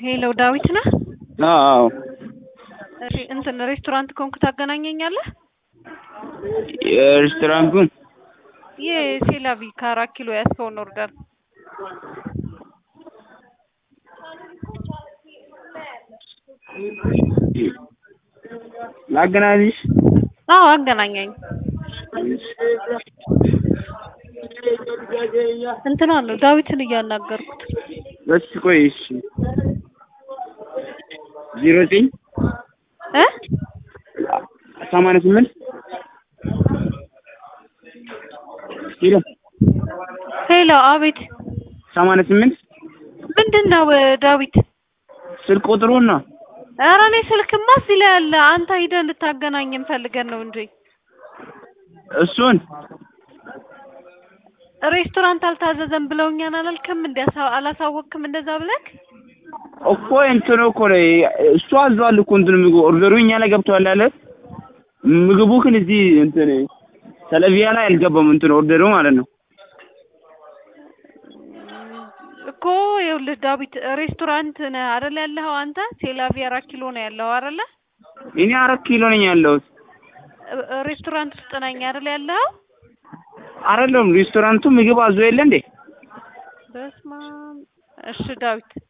ሄሎ ዳዊት ነህ? አዎ እሺ እንትን ሬስቶራንት ከሆንክ ታገናኘኛለህ? የሬስቶራንቱን ይህ ሴላቪ ከአራት ኪሎ ያስከውን ኦርደር ላገናኝሽ? አዎ አገናኘኝ። እንትን አለው ዳዊትን እያናገርኩት እሺ ቆይ እሺ ዜሮ ዘጠኝ እ ሰማንያ ስምንት ሄሎ ሄሎ አቤት ሰማንያ ስምንት ምንድን ነው ዳዊት? ስልክ ቁጥሩን ነው ኧረ እኔ ስልክማ እዚህ ላይ አለ። አንተ ሂደህ እንድታገናኘን ፈልገን ነው እንጂ እሱን ሬስቶራንት አልታዘዘም ብለውኛል አላልክም? እንደ አላሳወቅክም እንደዛ ብለህ እኮ እንትኑ እኮ ነው እሱ አዟል እኮ እንትን ምግቡ ኦርደሩ እኛ ላይ ገብቷል አለ። ምግቡ ግን እዚህ እንትን ሰለቪያ ላይ አልገባም እንትን ኦርደሩ ማለት ነው። እኮ ይኸውልህ ዳዊት ሬስቶራንት ነህ አይደል ያለኸው አንተ? ሴላቪ አራት ኪሎ ነው ያለኸው አይደለ? እኔ አራት ኪሎ ነኝ ያለሁት። ሬስቶራንት ውስጥ ነኝ አይደል ያለኸው? አይደለም ሬስቶራንቱ ምግብ አዞ የለ እንዴ? በስመ አብ። እሺ ዳዊት